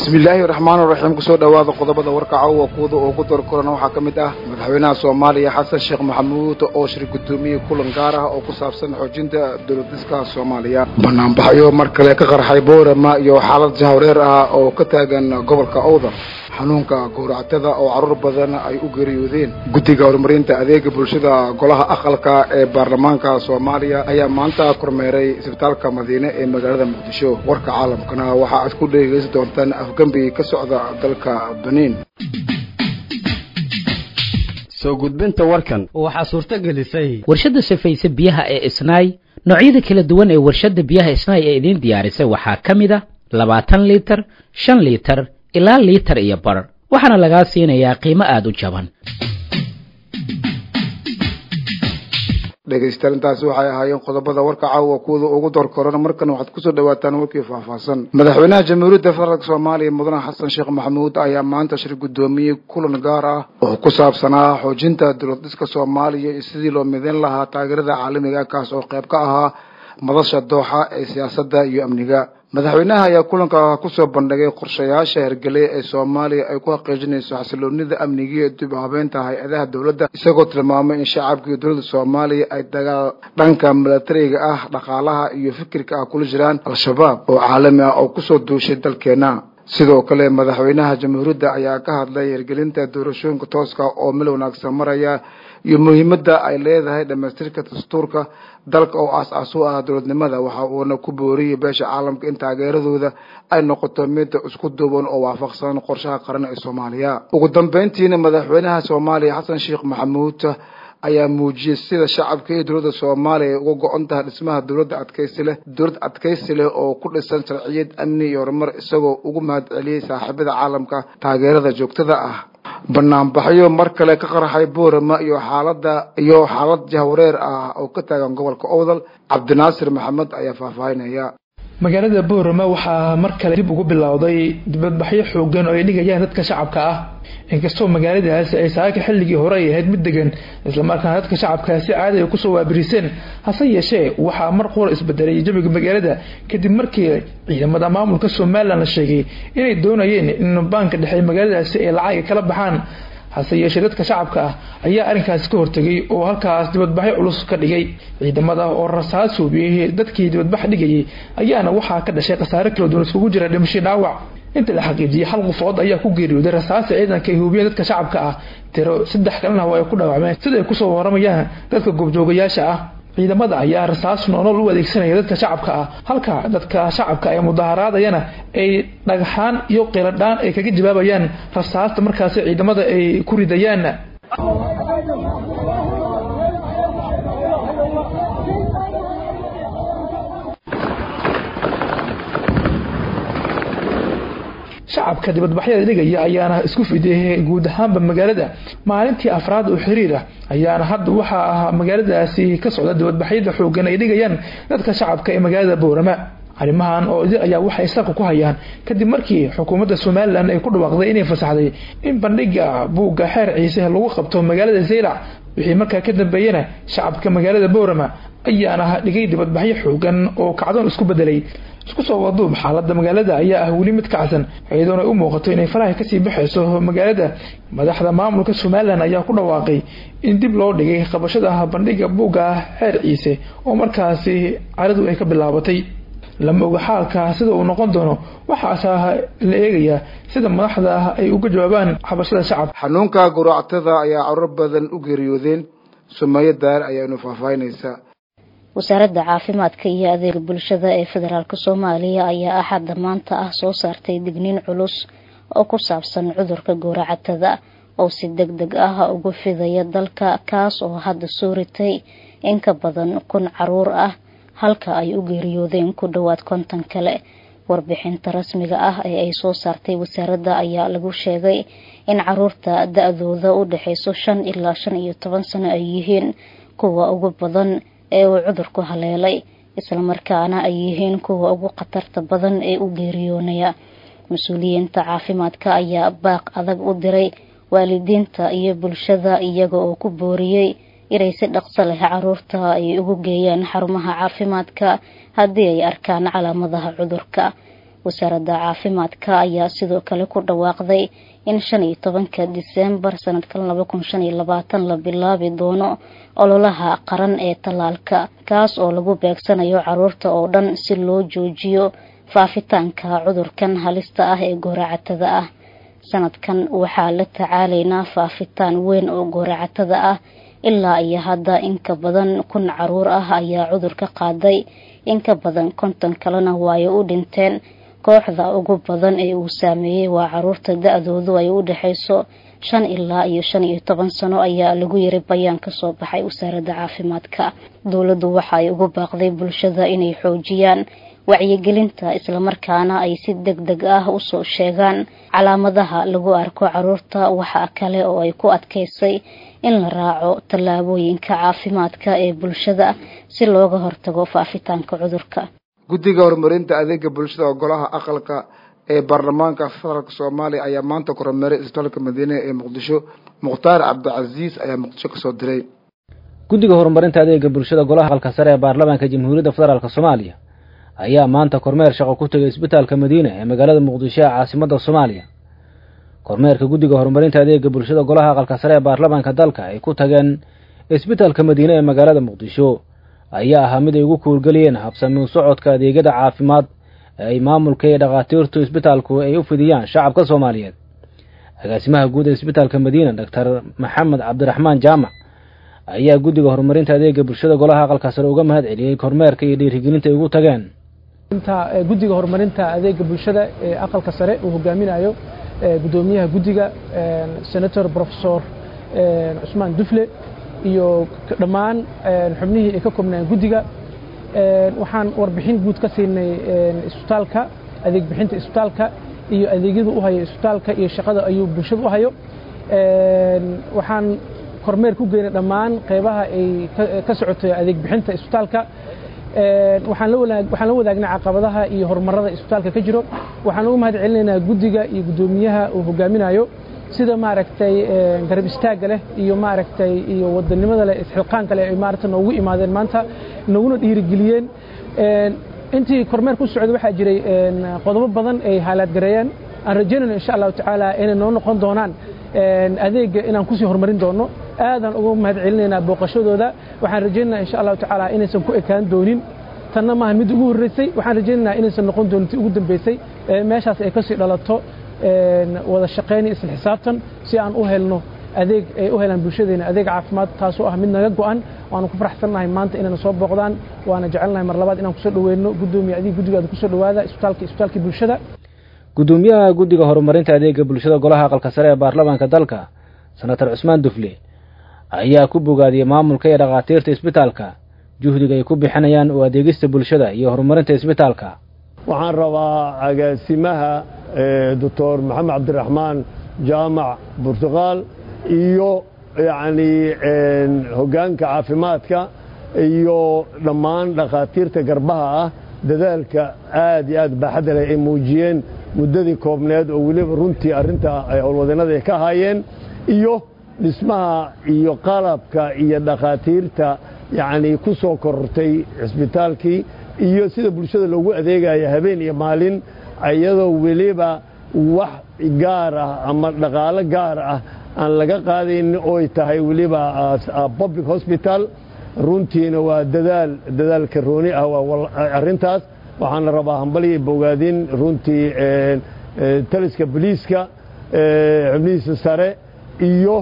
bismillaahi raxmaani raxiim kusoo dhowaada qodobada warka caawa kuwada ugu dar korana waxaa ka mid ah madaxweynaha soomaaliya xasan sheekh maxamuud oo shir gudoomiyey kulan gaar ah oo ku saabsan xoojinta dowladiska soomaaliya banaanbaxyo mar kale ka qarxay boorama iyo xaalad jahwareer ah oo ka taagan gobolka owdal xanuunka gowractada oo caruur badan ay u geeriyoodeen guddiga horumarinta adeega bulshada golaha aqalka ee baarlamaanka soomaaliya ayaa maanta kormeeray isbitaalka madiine ee magaalada muqdisho warka caalamkana waxa aad ku dhegeysan doontaan afgembi ka socda dalka beniin soo gudbinta warkan waxaa suurto gelisay warshadda safayse biyaha ee isnaay noocyada kala duwan ee warshadda biyaha isnaay ee idiin diyaarisay waxaa ka mid a labaatan liitar shan liitar ilaa liitar iyo bar waxaana lagaa siinayaa qiimo aada u jaban dhegaystayaal intaasi waxay ahaayeen qodobada warka caawa kuwada ugu door korana markan waxaad kusoo dhawaataan warkii faahfaahsan madaxweynaha jamhuuriyadda federaalk soomaaliya mudane xasan sheekh maxamuud ayaa maanta shir guddoomiyey kulan gaar ah oo ku saabsanaa xoojinta dowlad dhiska soomaaliya iyo sidii loo mideyn lahaa taageerada caalamiga kaas oo qayb ka ahaa madasha dooxa ee siyaasadda iyo amniga madaxweynaha ayaa kulanka kusoo bandhigay qorshayaasha hergele ee soomaaliya ay ku xaqiijinayso xasiloonida amniga iyo dib u habeynta hay-adaha dowladda isagoo tilmaamay in shacabka iyo dowladda soomaaliya ay dagaal dhanka milatariga ah dhaqaalaha iyo fikirka ah kula jiraan al-shabaab oo caalami ah oo kusoo duushay dalkeena sidoo kale madaxweynaha jamhuuriyadda ayaa ka hadlay hirgelinta doorashooyinka tooska oo mil wanaagsan maraya iyo muhiimadda ay leedahay dhamaystirka dastuurka dalka oo aas-aas u ah dowladnimada waxa uuna ku booriyey beesha caalamka in taageeradooda ay noqoto mid isku duuban oo waafaqsan qorshaha qaran ee soomaaliya ugu dambeyntiina madaxweynaha soomaaliya xasan sheekh maxamuud ayaa muujiyey sida shacabka iyo dowladda soomaaliya ay uga go-on tahay dhismaha dowladda adkaysi leh dowlad adkaysi leh oo ku dhisan sharciyad amni iyo horumar isagoo ugu mahad celiyey saaxiibada caalamka taageerada joogtada ah banaanbaxyo mar kale ka qarxay boorama iyo xaalada iyo xaalad jahwareer ah oo ka taagan gobolka owdal cabdinaasir maxamed ayaa faahfaahinaya magaalada boorama waxaa mar kale dib ugu bilowday dibadbaxyo xoogan oo ay dhigayaan dadka shacabka ah inkastoo magaaladaasi ay saaka xilligii hore ay ahayd mid degan islamarkaana dadka shacabkaasi caadi ay kusoo waabiriseen hase yeeshee waxaa mar qura isbedelay jawiga magaalada kadib markii ciidamada maamulka somalilan la sheegay inay doonayeen in baanka dhexe magaaladaasi ay lacag ay kala baxaan hase yeeshee dadka shacabka ah ayaa arrinkaasi ka hortegay oo halkaas dibadbaxyo culus ka dhigay ciidamada oo rasaas hubiyey dadkii dibadbax dhigayay ayaana waxaa ka dhashay khasaare kala duwan iskugu jira dhimasho dhaawac inta la xaqiijiyey hal qofood ayaa ku geeriyooday rasaasta ciidanka ay hubiyeen dadka shacabka ah tiro saddex kalena waa ay ku dhaawacmeen sida ay kusoo waramayaan dadka goobjoogayaasha ah ciidamada ayaa rasaas noolol u adeegsanaya dadka shacabka ah halka dadka shacabka ee mudaharaadayana ay dhagxaan iyo qiladhaan ay kaga jawaabayaan rasaasta markaasi ciidamada ay ku ridayaan shacabka dibadbaxyada dhigaya ayaana isku fidiyey guud ahaanba magaalada maalintii afraad oo xiriir ah ayaana hadda waxaa ahaa magaaladaasi ka socda dibadbaxyada xoogan ay dhigayaan dadka shacabka ee magaalada boorama arrimahan oo idil ayaa waxay salka ku hayaan kadib markii xukuumadda somalilan ay ku dhawaaqday inay fasaxday in bandhiga buugga xeer ciise lagu qabto magaalada zeylac wixii markaa ka dambeeyana shacabka magaalada boorama ayaana dhigay dibadbaxyo xoogan oo kacdoon isku bedelay isku soo waduub xaalada magaalada ayaa ah weli mid kacsan iyadoona u muuqato inay faraha kasii baxayso magaalada madaxda maamulka somalilan ayaa ku dhawaaqay in dib loo dhigay qabashada bandhiga buugga xeer ciise oo markaasi caradu ay ka bilaabatay lama oga xaalka sida uu noqon doono waxaase la eegayaa sida madaxda ay uga jawaabaan xabashada shacabka xanuunka gowractada ayaa caruur badan u geeriyoodeen sumeeyo daar ayaanu faahfaahinaysaa wasaaradda caafimaadka iyo adeega bulshada ee federaalk soomaaliya ayaa axadda maanta ah soo saartay digniin culus oo ku saabsan cudurka gowracatada oo si deg deg ah ugu fidaya dalka kaas oo hadda soo ritay in ka badan kun caruur ah halka ay u geeriyoodeen ku dhowaad konton kale warbixinta rasmiga ah ee ay soo saartay wasaaradda ayaa lagu sheegay in caruurta da-dooda u dhexeyso shan ilaa shan iyo toban sano ay yihiin kuwa ugu badan ee uu cudurku haleelay islamarkaana ay yihiin kuwa ugu khatarta badan ee u geeriyoonaya mas-uuliyiinta caafimaadka ayaa baaq adag u diray waalidiinta iyo bulshada iyaga oo ku booriyey inay si dhaqso leh caruurta ay ugu geeyaan xarumaha caafimaadka haddii ay arkaan calaamadaha cudurka wasaaradda caafimaadka ayaa sidoo kale ku dhawaaqday in shan iyo tobanka diseembar sanadkan laba kun shan iyo labaatan la bilaabi doono ololaha qaran ee tallaalka kaas oo lagu beegsanayo caruurta oo dhan si loo joojiyo faafitaanka cudurkan halista ah ee gooracatada ah sanadkan waxaa la tacaalaynaa faafitaan weyn oo gooracatada ah ilaa iyo hadda inka badan kun caruur ah ayaa cudurka qaaday inka badan konton kalena waaay u dhinteen kooxda ugu badan ee uu saameeyey waa caruurta da-doodu ay u dhexayso shan ilaa iyo shan iyo toban sano ayaa lagu yiri bayaan kasoo baxay wasaaradda caafimaadka dowladdu waxa ay ugu baaqday bulshada inay xoojiyaan wacyigelinta islamarkaana ay si deg deg ah usoo sheegaan calaamadaha lagu arko caruurta waxa kale oo ay ku adkaysay in la raaco tallaabooyinka caafimaadka ee bulshada si looga hortago faafitaanka cudurka guddiga horumarinta adeega bulshada oo golaha aqalka ee baarlamaanka federaalk soomaaliya ayaa maanta kormeeray isbitaalka madiine ee muqdisho mukhtaar cabdicasiis ayaa muqdisho kasoo diray guddiga horumarinta adeega bulshada golaha aqalka sare ee baarlamaanka jamhuuriyadda federaalk soomaaliya ayaa maanta kormeer shaqo ku tegay isbitaalka madiine ee magaalada muqdisho ee caasimadda soomaaliya kormeerka guddiga horumarinta adeega bulshada golaha aqalka sare ee baarlamaanka dalka ay ku tageen isbitaalka madiine ee magaalada muqdisho ayaa ahaa mid ay ugu kuurgeliyeen habsami u socodka adeegyada caafimaad ee ay maamulka iyo dhakhaatiirtu isbitaalku ay u fidiyaan shacabka soomaaliyeed agaasimaha guud ee isbitaalka madiina doctor maxamed cabdiraxmaan jaamac ayaa guddiga horumarinta adeega bulshada golaha aqalka sare uga mahad celiyey kormeerka iyo dhiirigelinta ay ugu tageen guddiga horumarinta adeega bulshada ee aqalka sare uu hogaaminayo gudoomiyaha guddiga senator profesor cusmaan dufle iyo dhammaan xubnihii ay ka koobnayeen guddiga waxaan warbixin guud ka siinay isbitaalka adeeg bixinta isbitaalka iyo adeegyada u hayo isbitaalka iyo shaqada ayuu bulshada u hayo waxaan kormeer ku geynay dhammaan qaybaha ay ka socoto adeeg bixinta isbitaalka waxaan la wadaagnay caqabadaha iyo horumarada isbitaalka ka jiro waxaan ugu mahad celinaynaa guddiga iyo guddoomiyaha uu hogaaminayo sida maaragtay garab istaagga leh iyo maaragtay iyo wadanimada leh isxilqaanka leh ay maaragtay noogu imaadeen maanta naguna dhiirigeliyeen intii kormeer ku socday waxaa jiray qodobo badan ay haalaadgareeyeen aan rajaynayno insha allahu tacaala inay noo noqon doonaan adeegga inaan kusii horumarin doono aadaan ugu mahad celinaynaa booqashadooda waxaan rajaynaynaa insha allahu tacaala inaysan ku ekaan doonin tanna maahan mid ugu horreysay waxaan rajaynaynaa inaysan noqon doonin tii ugu dambeysay meeshaas ay kasii dhalato wada shaqayn iyo isla xisaabtan si aan u helno adeeg ay u helaan bulshadeena adeeg caafimaad taasoo ah mid naga go'an waanu ku faraxsannahay maanta inayna soo booqdaan waana jecelnahay mar labaad inaan kusoo dhaweyno guddoomiye adiga guddigaada kusoo dhawaada isbitaalka isbitaalkii bulshada guddoomiyaha guddiga horumarinta adeega bulshada golaha aqalka sare ee baarlamaanka dalka senator cusmaan dufle ayaa ku bogaadiyey maamulka iyo dhakhaatiirta isbitaalka juhdiga ay ku bixinayaan oo adeegista bulshada iyo horumarinta isbitaalka waxaan rabaa agaasimaha doctor maxamed cabdiraxmaan jaamac burtuqaal iyo yacni hoggaanka caafimaadka iyo dhammaan dhakhaatiirta garbaha ah dadaalka aad iyo aad baaxadda leh ay muujiyeen muddadii koobneed oo weliba runtii arrinta howlwadeenada ay ka ahaayeen iyo dhismaha iyo qalabka iyo dhakhaatiirta yacni ku soo korortay cisbitaalkii iyo sida bulshada loogu adeegaya habeen iyo maalin iyadoo weliba wax gaar ah ama dhaqaalo gaar ah aan laga qaadaynin ooy tahay weliba public hospital runtiina waa dadaal dadaal karooni ah waa arrintaas waxaana rabaa hambaliya bogaadin runtii taliska boliiska xubnihiisa sare iyo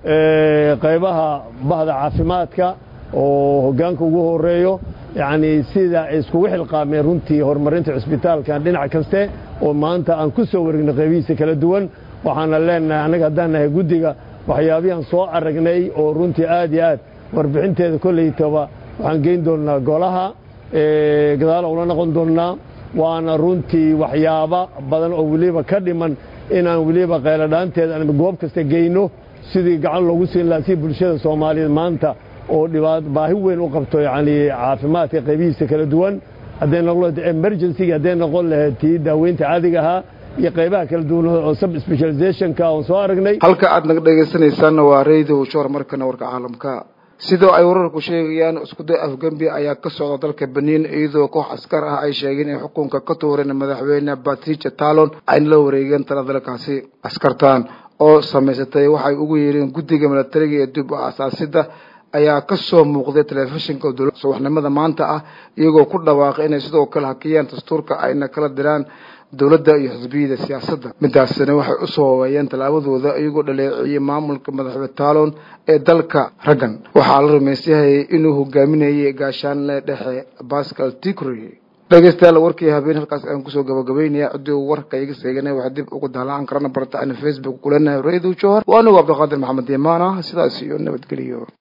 qaybaha bahda caafimaadka oo hoggaanka ugu horeeyo yacni sida ay iskugu xilqaameen runtii horumarinta cisbitaalkan dhinac kaste oo maanta aan ku soo waregnay qaybihiisa kala duwan waxaana leenahay annaga haddaan nahay guddiga waxyaabihan soo aragnay oo runtii aad iyo aad warbixinteeda kollaytaba waxaan geyn doonnaa golaha gadaal ula noqon doonnaa waana runtii waxyaaba badan oo weliba ka dhiman inaan weliba qayladhaanteeda aan goob kasta geyno sidii gacan loogu siin lahaa si bulshada soomaaliyeed maanta oo dhibaat baahi weyn u qabto yacni caafimaadka qaybihiisa kala duwan hadday noqon lahayd emergency hadday noqon lahayd tii daaweynta caadiga ahaa iyo qaybaha kala duwan oo sub specializationka oon soo aragnay halka aad naga dhegaysanaysaanna waa radio shor markana warka caalamka sidoo ay wararku sheegayaan iskuday afgembi ayaa ka socda dalka beniin iyadoo koox askar ah ay sheegeen in xukunka ka tuureen madaxweyne patricia talon ayna la wareegeen tala dalkaasi askartan oo samaysatay waxay ugu yeereen guddiga milatariga ee dib u asaasida ayaa ka soo muuqday telefishinka dowladda subaxnimada maanta ah iyagoo ku dhawaaqay inay sidoo kale hakiyaan dastuurka ayna kala diraan dowladda iyo xisbiyada siyaasadda midaasina waxay u soobeeyeen tallaabadooda iyagoo dhaleeciyey maamulka madaxweyne talon ee dalka raggan waxaa la rumaysyahay inuu hogaaminayay gaashaanle dhexe bascal ticry dhegeystayaal warkii habeen halkaas aan kusoo gabagabeynaya ciddii warka iga seegana waxaa dib ugu daalaan karana barta aan facebook kulenahay radio johor waa anigu cabdiqaadir maxamed yamaana sidaas iyo nabadgeliyo